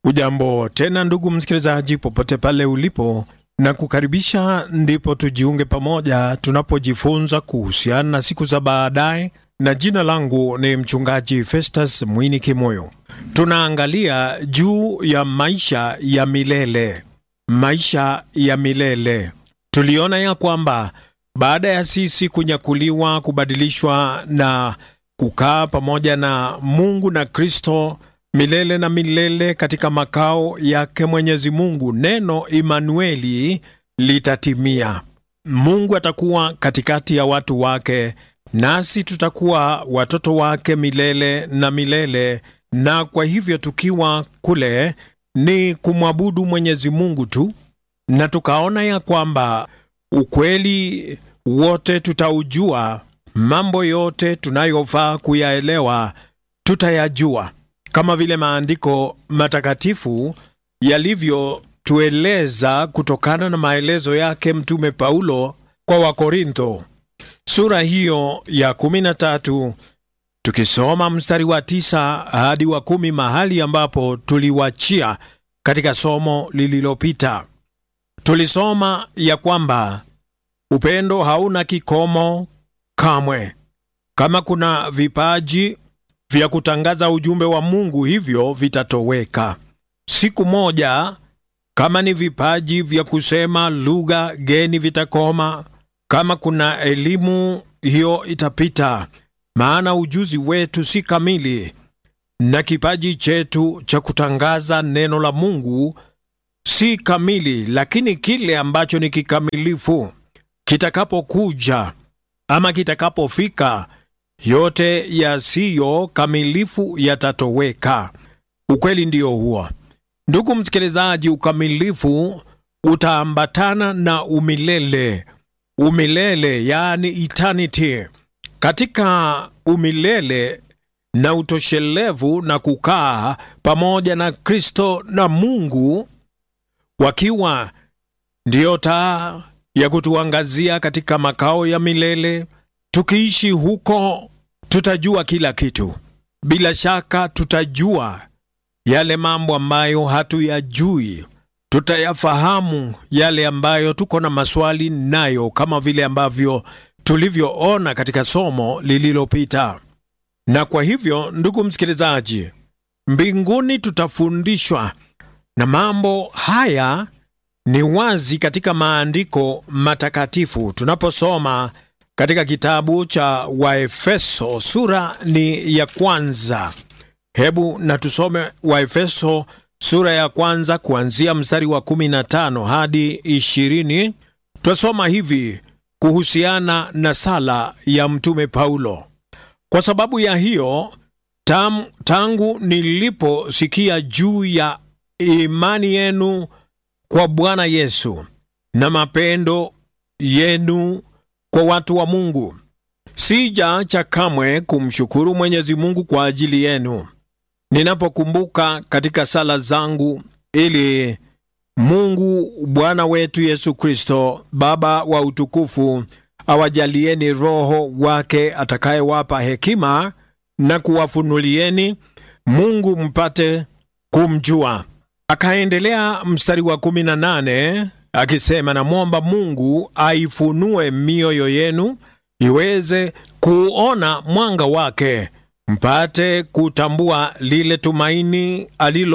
Ujambo tena ndugu msikilizaji, popote pale ulipo, na kukaribisha ndipo tujiunge pamoja tunapojifunza kuhusiana na siku za baadaye, na jina langu ni mchungaji Festus Mwini Kimoyo. Tunaangalia juu ya maisha ya milele, maisha ya milele. Tuliona ya kwamba baada ya sisi kunyakuliwa, kubadilishwa na kukaa pamoja na Mungu na Kristo milele na milele katika makao yake Mwenyezi Mungu, neno Imanueli litatimia. Mungu atakuwa katikati ya watu wake, nasi tutakuwa watoto wake milele na milele. Na kwa hivyo tukiwa kule ni kumwabudu Mwenyezi Mungu tu, na tukaona ya kwamba ukweli wote tutaujua, mambo yote tunayofaa kuyaelewa tutayajua kama vile maandiko matakatifu yalivyotueleza kutokana na maelezo yake Mtume Paulo kwa Wakorintho sura hiyo ya 13 tukisoma mstari wa tisa hadi wa kumi mahali ambapo tuliwachia katika somo lililopita. Tulisoma ya kwamba upendo hauna kikomo kamwe. Kama kuna vipaji vya kutangaza ujumbe wa Mungu hivyo vitatoweka siku moja. Kama ni vipaji vya kusema lugha geni vitakoma. Kama kuna elimu hiyo itapita, maana ujuzi wetu si kamili, na kipaji chetu cha kutangaza neno la Mungu si kamili. Lakini kile ambacho ni kikamilifu kitakapokuja ama kitakapofika yote yasiyo kamilifu yatatoweka. Ukweli ndiyo huo, ndugu msikilizaji. Ukamilifu utaambatana na umilele, umilele yaani eternity. Katika umilele na utoshelevu na kukaa pamoja na Kristo na Mungu, wakiwa ndiyo taa ya kutuangazia katika makao ya milele. Tukiishi huko tutajua kila kitu. Bila shaka tutajua yale mambo ambayo hatuyajui, tutayafahamu yale ambayo tuko na maswali nayo, kama vile ambavyo tulivyoona katika somo lililopita. Na kwa hivyo, ndugu msikilizaji, mbinguni tutafundishwa, na mambo haya ni wazi katika maandiko matakatifu tunaposoma katika kitabu cha Waefeso sura ni ya kwanza. Hebu na tusome Waefeso sura ya kwanza kuanzia mstari wa 15 hadi 20. Twasoma hivi kuhusiana na sala ya mtume Paulo: kwa sababu ya hiyo tam, tangu niliposikia juu ya imani yenu kwa Bwana Yesu na mapendo yenu kwa watu wa Mungu, sijaacha kamwe kumshukuru Mwenyezi Mungu kwa ajili yenu, ninapokumbuka katika sala zangu, ili Mungu Bwana wetu Yesu Kristo, Baba wa utukufu, awajalieni Roho wake atakayewapa hekima na kuwafunulieni Mungu mpate kumjua. Akaendelea mstari wa 18 akisema, namwomba Mungu aifunue mioyo yenu iweze kuona mwanga wake, mpate kutambua lile tumaini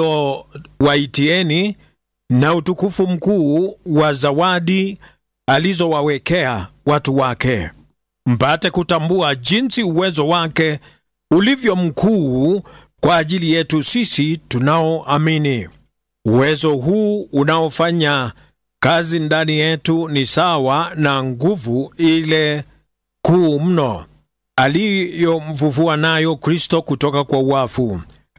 alilowaitieni na utukufu mkuu wa zawadi alizowawekea watu wake, mpate kutambua jinsi uwezo wake ulivyo mkuu kwa ajili yetu sisi tunaoamini. Uwezo huu unaofanya kazi ndani yetu ni sawa na nguvu ile kuu mno aliyomfufua nayo Kristo kutoka kwa wafu,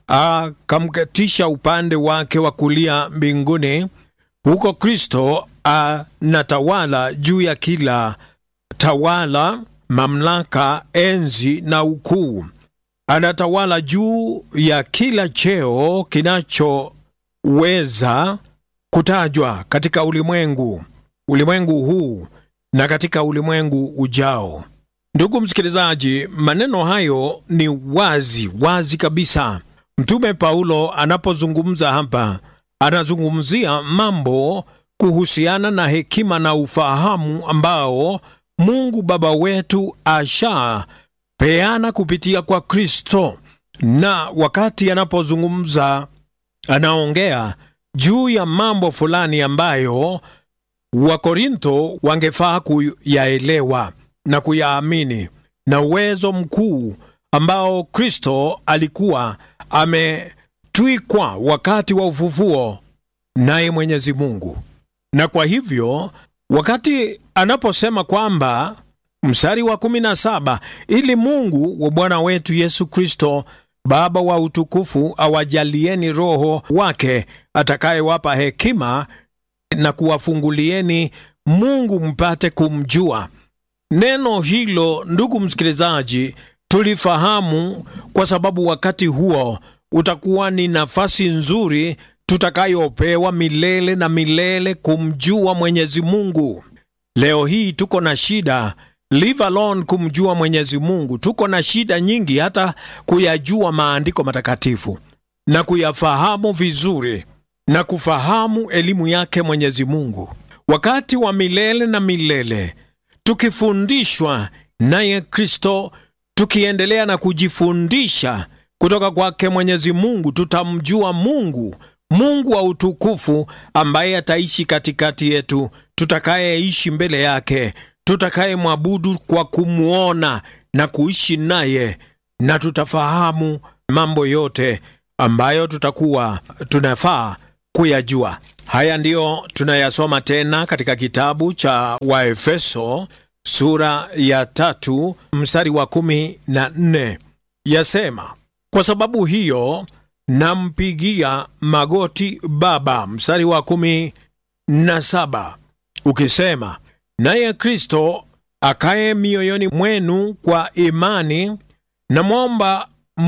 akamketisha upande wake wa kulia mbinguni. Huko Kristo anatawala juu ya kila tawala, mamlaka, enzi na ukuu. Anatawala juu ya kila cheo kinachoweza kutajwa katika ulimwengu ulimwengu huu na katika ulimwengu ujao. Ndugu msikilizaji, maneno hayo ni wazi wazi kabisa Mtume Paulo anapozungumza hapa, anazungumzia mambo kuhusiana na hekima na ufahamu ambao Mungu Baba wetu ashapeana kupitia kwa Kristo, na wakati anapozungumza anaongea juu ya mambo fulani ambayo Wakorintho wangefaa kuyaelewa na kuyaamini, na uwezo mkuu ambao Kristo alikuwa ametwikwa wakati wa ufufuo naye Mwenyezi Mungu. Na kwa hivyo wakati anaposema kwamba mstari wa kumi na saba ili Mungu wa Bwana wetu Yesu Kristo Baba wa utukufu awajalieni Roho wake atakayewapa hekima na kuwafungulieni Mungu mpate kumjua. Neno hilo, ndugu msikilizaji, tulifahamu kwa sababu wakati huo utakuwa ni nafasi nzuri tutakayopewa milele na milele kumjua Mwenyezi Mungu. Leo hii tuko na shida leave alone kumjua Mwenyezi Mungu. Tuko na shida nyingi hata kuyajua maandiko matakatifu na kuyafahamu vizuri na kufahamu elimu yake Mwenyezi Mungu. Wakati wa milele na milele tukifundishwa naye Kristo, tukiendelea na kujifundisha kutoka kwake Mwenyezi Mungu, tutamjua Mungu, Mungu wa utukufu ambaye ataishi katikati yetu, tutakayeishi mbele yake tutakayemwabudu kwa kumwona na kuishi naye, na tutafahamu mambo yote ambayo tutakuwa tunafaa kuyajua. Haya ndiyo tunayasoma tena katika kitabu cha Waefeso sura ya tatu mstari wa kumi na nne yasema, kwa sababu hiyo nampigia magoti Baba, mstari wa kumi na saba ukisema naye Kristo akaye mioyoni mwenu kwa imani, namwomba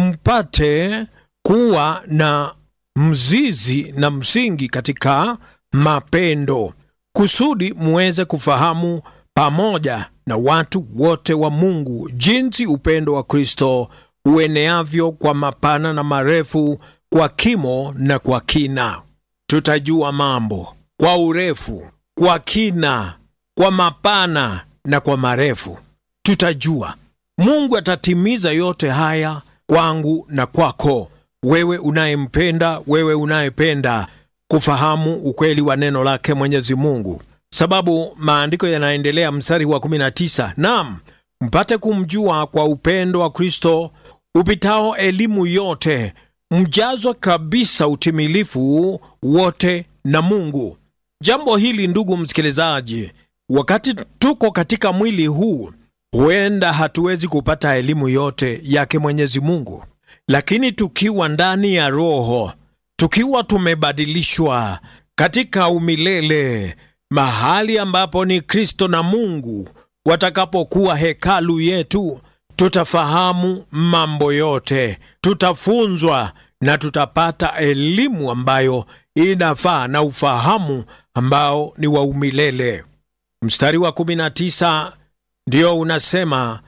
mpate kuwa na mzizi na msingi katika mapendo, kusudi muweze kufahamu pamoja na watu wote wa Mungu jinsi upendo wa Kristo ueneavyo kwa mapana na marefu, kwa kimo na kwa kina. Tutajua mambo kwa urefu, kwa kina kwa mapana na kwa marefu, tutajua. Mungu atatimiza yote haya kwangu na kwako, wewe unayempenda, wewe unayependa kufahamu ukweli wa neno lake Mwenyezi Mungu, sababu maandiko yanaendelea, mstari wa 19, naam, mpate kumjua kwa upendo wa Kristo upitao elimu yote, mjazwa kabisa utimilifu wote na Mungu. Jambo hili ndugu msikilizaji Wakati tuko katika mwili huu, huenda hatuwezi kupata elimu yote yake Mwenyezi Mungu, lakini tukiwa ndani ya Roho, tukiwa tumebadilishwa katika umilele, mahali ambapo ni Kristo na Mungu watakapokuwa hekalu yetu, tutafahamu mambo yote, tutafunzwa na tutapata elimu ambayo inafaa na ufahamu ambao ni wa umilele. Mstari wa 19 ndio unasema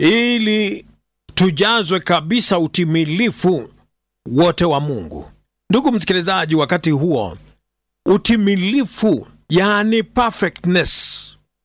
ili tujazwe kabisa utimilifu wote wa Mungu. Ndugu msikilizaji, wakati huo utimilifu, yani perfectness,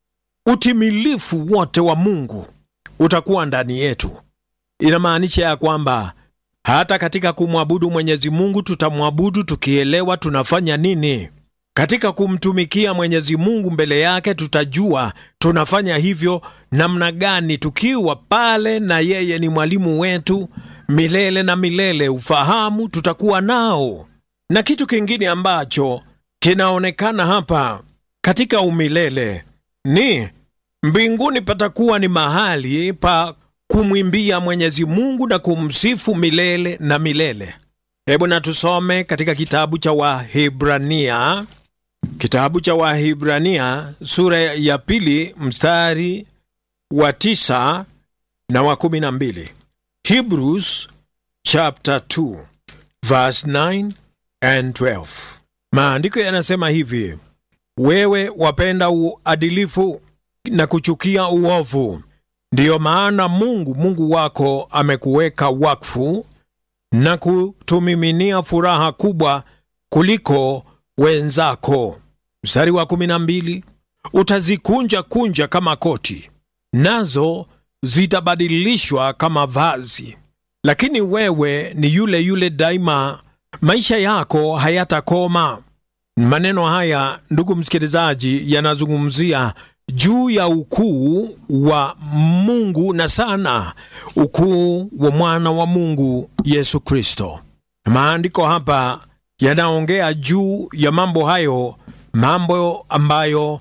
utimilifu wote wa Mungu utakuwa ndani yetu. Inamaanisha ya kwamba hata katika kumwabudu Mwenyezi Mungu tutamwabudu tukielewa tunafanya nini katika kumtumikia Mwenyezi Mungu mbele yake, tutajua tunafanya hivyo namna gani, tukiwa pale na yeye ni mwalimu wetu milele na milele. Ufahamu tutakuwa nao, na kitu kingine ambacho kinaonekana hapa katika umilele ni mbinguni, patakuwa ni mahali pa kumwimbia Mwenyezi Mungu na kumsifu milele na milele. Hebu na tusome katika kitabu cha Wahibrania Kitabu cha Wahibrania sura ya pili mstari wa tisa na wa kumi na mbili. Hebrews chapter 2 verse 9 and 12. Maandiko yanasema hivi: wewe wapenda uadilifu na kuchukia uovu, ndiyo maana Mungu Mungu wako amekuweka wakfu na kutumiminia furaha kubwa kuliko wenzako. Mstari wa kumi na mbili, utazikunja kunja kama koti, nazo zitabadilishwa kama vazi, lakini wewe ni yule yule daima, maisha yako hayatakoma. Maneno haya ndugu msikilizaji, yanazungumzia juu ya ukuu wa Mungu na sana ukuu wa mwana wa Mungu Yesu Kristo. Maandiko hapa yanaongea juu ya mambo hayo, mambo ambayo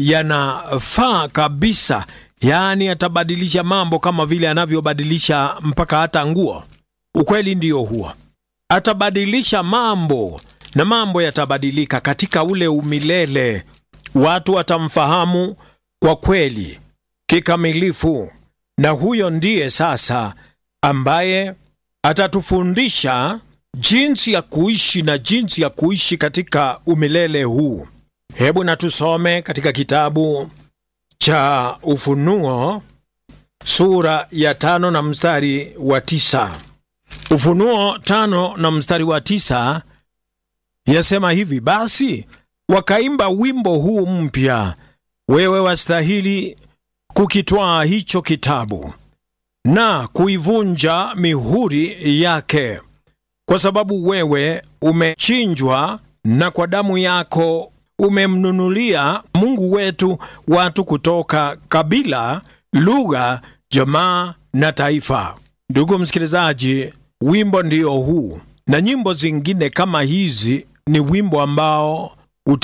yanafaa kabisa, yaani atabadilisha mambo kama vile anavyobadilisha mpaka hata nguo. Ukweli ndiyo huo, atabadilisha mambo na mambo yatabadilika katika ule umilele. Watu watamfahamu kwa kweli kikamilifu, na huyo ndiye sasa ambaye atatufundisha jinsi ya kuishi na jinsi ya kuishi katika umilele huu. Hebu na tusome katika kitabu cha Ufunuo sura ya tano na mstari wa tisa. Ufunuo tano na mstari wa tisa yasema hivi: basi wakaimba wimbo huu mpya, wewe wastahili kukitwaa hicho kitabu na kuivunja mihuri yake, kwa sababu wewe umechinjwa, na kwa damu yako umemnunulia Mungu wetu watu kutoka kabila, lugha, jamaa na taifa. Ndugu msikilizaji, wimbo ndio huu, na nyimbo zingine kama hizi ni wimbo ambao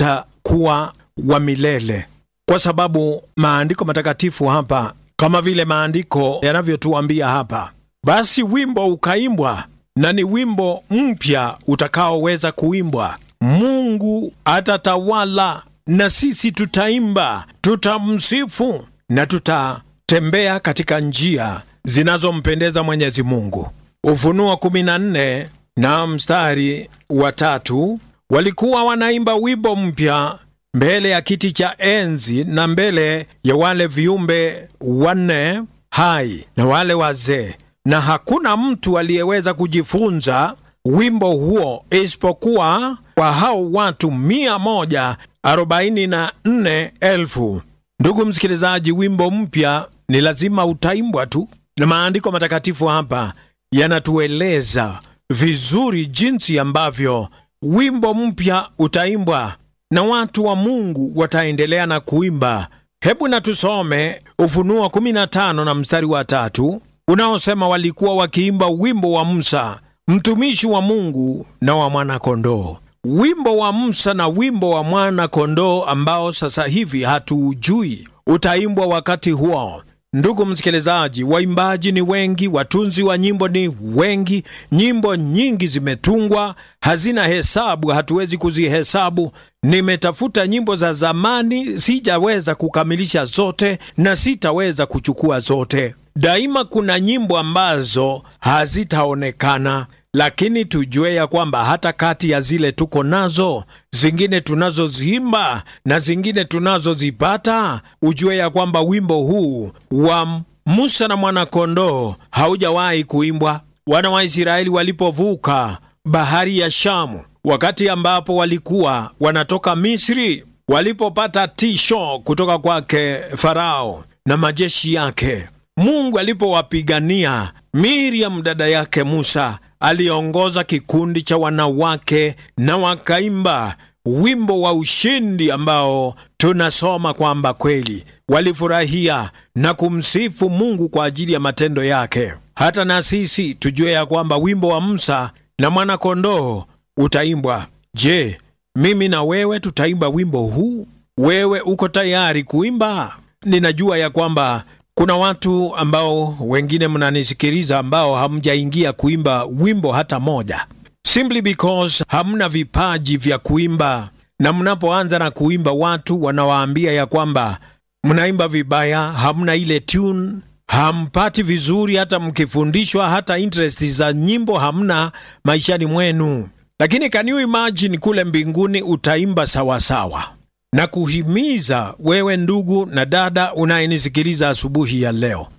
utakuwa wa milele, kwa sababu maandiko matakatifu hapa, kama vile maandiko yanavyotuambia hapa, basi wimbo ukaimbwa, na ni wimbo mpya utakaoweza kuimbwa. Mungu atatawala na sisi tutaimba, tutamsifu na tutatembea katika njia zinazompendeza Mwenyezi Mungu. Ufunuo 14 na mstari wa tatu, walikuwa wanaimba wimbo mpya mbele ya kiti cha enzi na mbele ya wale viumbe wanne hai na wale wazee, na hakuna mtu aliyeweza kujifunza wimbo huo isipokuwa kwa hao watu mia moja arobaini na nne elfu. Ndugu msikilizaji, wimbo mpya ni lazima utaimbwa tu, na maandiko matakatifu hapa yanatueleza vizuri jinsi ambavyo wimbo mpya utaimbwa na watu wa Mungu wataendelea na kuimba. Hebu na tusome Ufunuo 15 na mstari wa tatu unaosema, walikuwa wakiimba wimbo wa Musa mtumishi wa Mungu na wa mwana-kondoo. Wimbo wa Musa na wimbo wa mwana-kondoo ambao sasa hivi hatuujui utaimbwa wakati huo. Ndugu msikilizaji, waimbaji ni wengi, watunzi wa nyimbo ni wengi, nyimbo nyingi zimetungwa, hazina hesabu, hatuwezi kuzihesabu. Nimetafuta nyimbo za zamani, sijaweza kukamilisha zote na sitaweza kuchukua zote. Daima kuna nyimbo ambazo hazitaonekana, lakini tujue ya kwamba hata kati ya zile tuko nazo, zingine tunazoziimba na zingine tunazozipata, ujue ya kwamba wimbo huu wa Musa na mwana-kondoo haujawahi kuimbwa. Wana wa Israeli walipovuka bahari ya Shamu, wakati ambapo walikuwa wanatoka Misri, walipopata tisho kutoka kwake Farao na majeshi yake, Mungu alipowapigania, Miriam dada yake Musa aliongoza kikundi cha wanawake na wakaimba wimbo wa ushindi ambao tunasoma kwamba kweli walifurahia na kumsifu Mungu kwa ajili ya matendo yake. Hata na sisi tujue ya kwamba wimbo wa Musa na mwana-kondoo utaimbwa. Je, mimi na wewe tutaimba wimbo huu? Wewe uko tayari kuimba? Ninajua ya kwamba kuna watu ambao wengine mnanisikiliza ambao hamjaingia kuimba wimbo hata moja, simply because hamna vipaji vya kuimba, na mnapoanza na kuimba watu wanawaambia ya kwamba mnaimba vibaya, hamna ile tune, hampati vizuri, hata mkifundishwa, hata interest za nyimbo hamna maishani mwenu. Lakini can you imagine kule mbinguni utaimba sawasawa na kuhimiza wewe ndugu na dada unayenisikiliza asubuhi ya leo,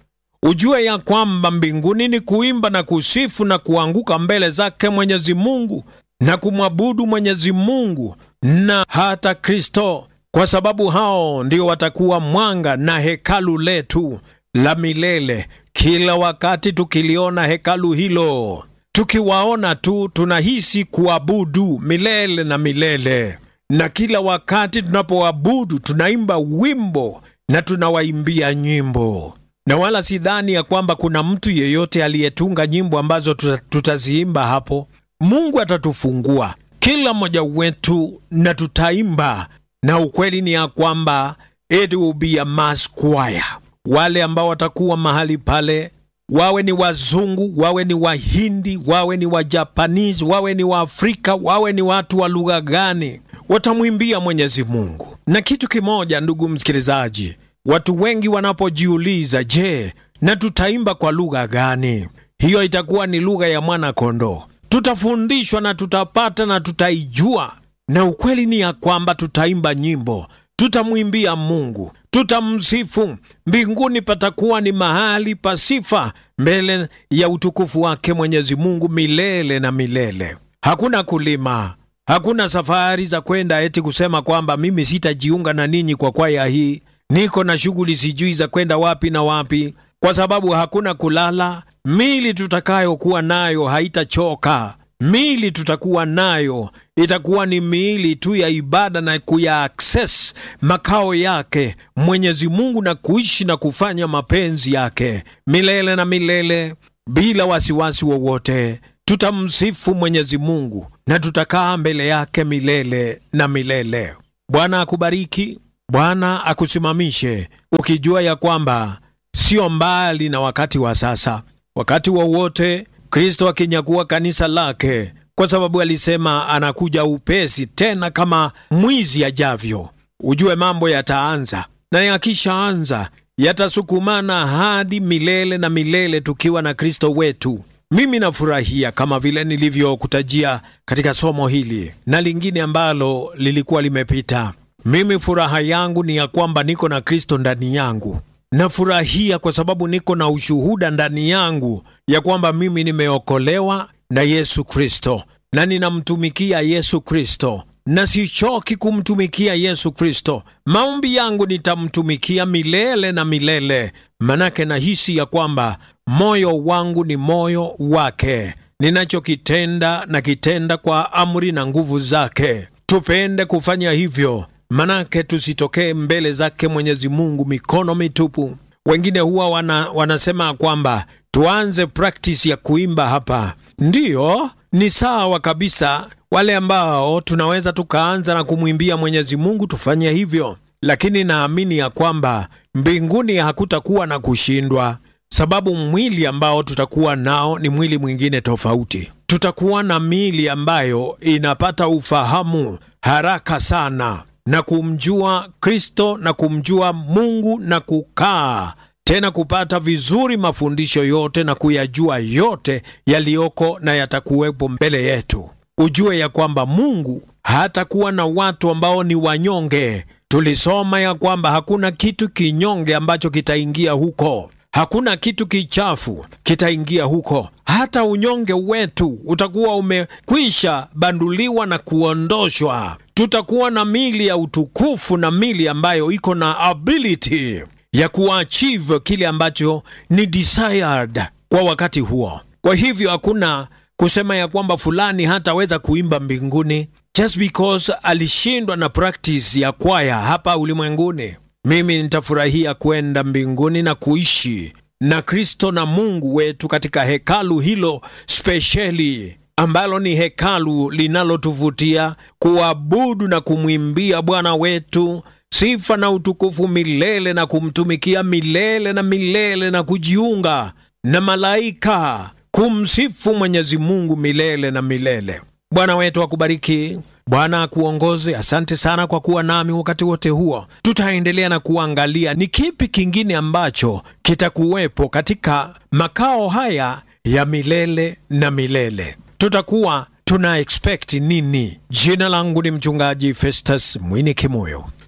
ujue ya kwamba mbinguni ni kuimba na kusifu na kuanguka mbele zake Mwenyezi Mungu na kumwabudu Mwenyezi Mungu na hata Kristo, kwa sababu hao ndio watakuwa mwanga na hekalu letu la milele. Kila wakati tukiliona hekalu hilo, tukiwaona tu tunahisi kuabudu milele na milele, na kila wakati tunapoabudu tunaimba wimbo na tunawaimbia nyimbo na wala sidhani ya kwamba kuna mtu yeyote aliyetunga nyimbo ambazo tuta, tutaziimba hapo. Mungu atatufungua kila mmoja wetu na tutaimba, na ukweli ni ya kwamba it will be a mass choir. Wale ambao watakuwa mahali pale, wawe ni wazungu, wawe ni wahindi, wawe ni wajapanese, wawe ni waafrika, wawe ni watu wa lugha gani, watamwimbia Mwenyezi Mungu. Na kitu kimoja, ndugu msikilizaji, watu wengi wanapojiuliza, je, na tutaimba kwa lugha gani? Hiyo itakuwa ni lugha ya mwana kondoo. Tutafundishwa na tutapata na tutaijua, na ukweli ni ya kwamba tutaimba nyimbo, tutamwimbia Mungu, tutamsifu. Mbinguni patakuwa ni mahali pa sifa mbele ya utukufu wake Mwenyezi Mungu milele na milele. Hakuna kulima, hakuna safari za kwenda eti kusema kwamba mimi sitajiunga na ninyi kwa kwaya hii niko na shughuli sijui za kwenda wapi na wapi, kwa sababu hakuna kulala. Mili tutakayokuwa nayo haitachoka. Mili tutakuwa nayo itakuwa ni miili tu ya ibada na kuya access makao yake Mwenyezi Mungu na kuishi na kufanya mapenzi yake milele na milele bila wasiwasi wowote. Tutamsifu Mwenyezi Mungu na tutakaa mbele yake milele na milele. Bwana akubariki. Bwana akusimamishe ukijua ya kwamba sio mbali na wakati wa sasa. Wakati wowote wa Kristo akinyakua kanisa lake, kwa sababu alisema anakuja upesi, tena kama mwizi ajavyo. Ujue mambo yataanza, na yakishaanza yatasukumana hadi milele na milele, tukiwa na Kristo wetu. Mimi nafurahia kama vile nilivyokutajia katika somo hili na lingine ambalo lilikuwa limepita. Mimi furaha yangu ni ya kwamba niko na Kristo ndani yangu. Nafurahia kwa sababu niko na ushuhuda ndani yangu ya kwamba mimi nimeokolewa na Yesu Kristo na ninamtumikia Yesu Kristo na sichoki kumtumikia Yesu Kristo. Maombi yangu nitamtumikia milele na milele, manake nahisi ya kwamba moyo wangu ni moyo wake. Ninachokitenda na kitenda kwa amri na nguvu zake. Tupende kufanya hivyo manake tusitokee mbele zake Mwenyezi Mungu mikono mitupu. Wengine huwa wana, wanasema kwamba tuanze practice ya kuimba hapa. Ndiyo, ni sawa kabisa. Wale ambao tunaweza tukaanza na kumwimbia Mwenyezi Mungu tufanye hivyo, lakini naamini ya kwamba mbinguni hakutakuwa na kushindwa, sababu mwili ambao tutakuwa nao ni mwili mwingine tofauti. Tutakuwa na miili ambayo inapata ufahamu haraka sana na kumjua Kristo na kumjua Mungu na kukaa tena kupata vizuri mafundisho yote na kuyajua yote yaliyoko na yatakuwepo mbele yetu. Ujue ya kwamba Mungu hatakuwa na watu ambao ni wanyonge. Tulisoma ya kwamba hakuna kitu kinyonge ambacho kitaingia huko. Hakuna kitu kichafu kitaingia huko. Hata unyonge wetu utakuwa umekwisha banduliwa na kuondoshwa. Tutakuwa na mili ya utukufu na mili ambayo iko na ability ya kuachieve kile ambacho ni desired kwa wakati huo. Kwa hivyo hakuna kusema ya kwamba fulani hataweza kuimba mbinguni just because alishindwa na practice ya kwaya hapa ulimwenguni. Mimi nitafurahia kwenda mbinguni na kuishi na Kristo na Mungu wetu katika hekalu hilo spesheli ambalo ni hekalu linalotuvutia kuabudu na kumwimbia Bwana wetu sifa na utukufu milele na kumtumikia milele na milele na kujiunga na malaika kumsifu Mwenyezi Mungu milele na milele. Bwana wetu akubariki. Bwana akuongoze. Asante sana kwa kuwa nami wakati wote huo. Tutaendelea na kuangalia ni kipi kingine ambacho kitakuwepo katika makao haya ya milele na milele. Tutakuwa tuna expect nini? Jina langu ni mchungaji Festus Mwini Kimoyo.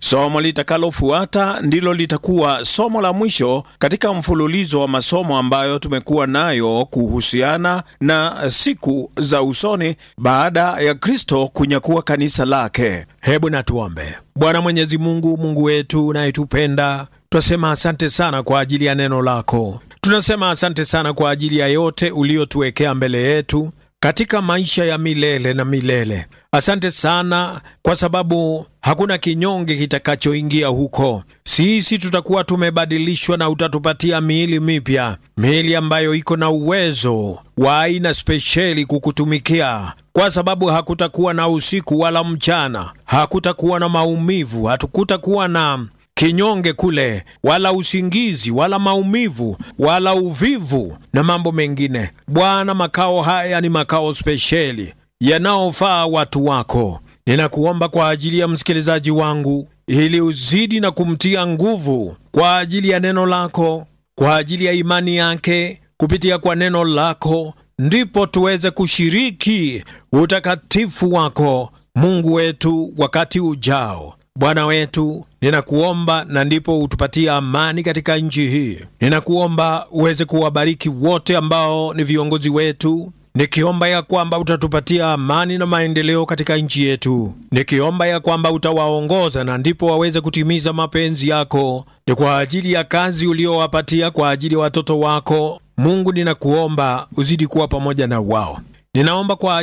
Somo litakalofuata ndilo litakuwa somo la mwisho katika mfululizo wa masomo ambayo tumekuwa nayo kuhusiana na siku za usoni baada ya Kristo kunyakua kanisa lake. Hebu na tuombe. Bwana Mwenyezi Mungu, Mungu wetu unayetupenda, twasema asante sana kwa ajili ya neno lako. Tunasema asante sana kwa ajili ya yote uliotuwekea mbele yetu katika maisha ya milele na milele. Asante sana kwa sababu hakuna kinyonge kitakachoingia huko. Sisi tutakuwa tumebadilishwa na utatupatia miili mipya, miili ambayo iko na uwezo wa aina spesheli kukutumikia, kwa sababu hakutakuwa na usiku wala mchana, hakutakuwa na maumivu, hatukutakuwa na kinyonge kule, wala usingizi, wala maumivu, wala uvivu na mambo mengine. Bwana, makao haya ni makao spesheli yanaofaa watu wako. Ninakuomba kwa ajili ya msikilizaji wangu, ili uzidi na kumtia nguvu kwa ajili ya neno lako, kwa ajili ya imani yake kupitia kwa neno lako, ndipo tuweze kushiriki utakatifu wako, Mungu wetu, wakati ujao. Bwana wetu, ninakuomba na ndipo utupatie amani katika nchi hii. Ninakuomba uweze kuwabariki wote ambao ni viongozi wetu, nikiomba ya kwamba utatupatia amani na maendeleo katika nchi yetu, nikiomba ya kwamba utawaongoza na ndipo waweze kutimiza mapenzi yako. Ni kwa ajili ya kazi uliowapatia kwa ajili ya watoto wako. Mungu, ninakuomba uzidi kuwa pamoja na wao. Ninaomba kwa